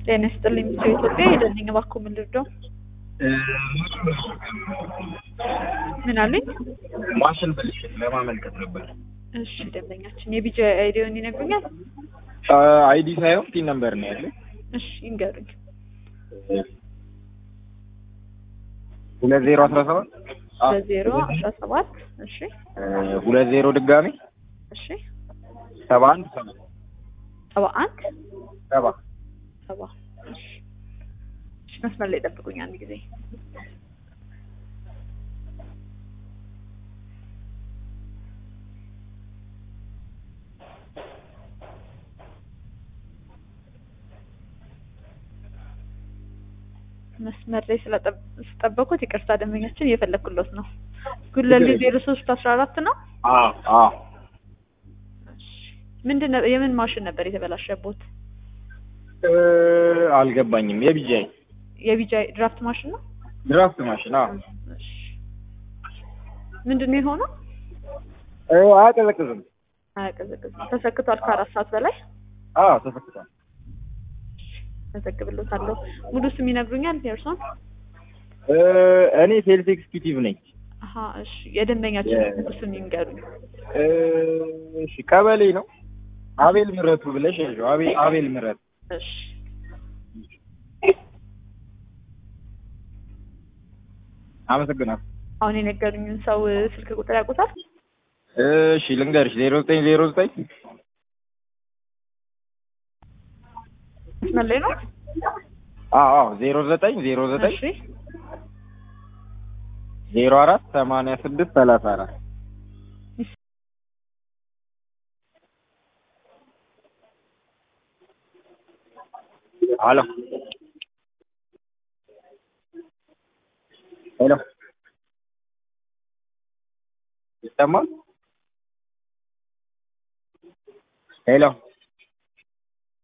ጤና ይስጥልኝ ሚስጥር ኢትዮጵያ ሄደልኝ እባክዎ ምን ልርዳው? ምን አሉኝ? ማሽን ብልሽት ለማመልከት ነበር። እሺ ደንበኛችን የቢጂ አይዲውን ይነግሩኛል? አይዲ ሳይሆን ፒን ነምበር ነው ያለ። እሺ ይንገሩኝ። ሁለት ዜሮ አስራ ሰባት በዜሮ አስራ ሰባት እሺ ሁለት ዜሮ ድጋሜ እሺ ሰባ አንድ ሰባ ሰባ አንድ ሰባ ሰባ እሺ እሺ መስመር ላይ ጠብቁኝ አንድ ጊዜ መስመር ላይ ስለጠበቁት ይቅርታ ደንበኛችን እየፈለግኩለት ነው። ጉለሌ ዜሮ ሶስት አስራ አራት ነው። አዎ አዎ ምንድን ነው የምን ማሽን ነበር የተበላሸቦት? አልገባኝም። የቢጃይ የቢጃይ ድራፍት ማሽን ነው። ድራፍት ማሽን አዎ። እሺ ምንድን ነው የሆነው? አያቀዘቅዝም። አያቀዘቅዝም። ተሰክቷል ከአራት ሰዓት በላይ አዎ ተሰክቷል። መዘግብሎታለሁ። ሙሉ ስም ይነግሩኛል የእርሶን? እኔ ሴልስ ኤክስኪዩቲቭ ነኝ። አሀ እሺ የደንበኛችን ሙሉ ስም ይንገሩኝ። እሺ ቀበሌ ነው። አቤል ምረቱ ብለሽ ያዥው። አቤል አቤል ምረቱ። እሺ አመሰግናለሁ። አሁን የነገሩኝን ሰው ስልክ ቁጥር ያውቁታል? እሺ ልንገርሽ ዜሮ ዘጠኝ ዜሮ ዘጠኝ መስመር ላይ ነው? አዎ አዎ ዜሮ ዘጠኝ ዜሮ ዘጠኝ እሺ ዜሮ አራት ሰማንያ ስድስት ሰላሳ አራት ሄሎ ሄሎ ይሰማል? ሄሎ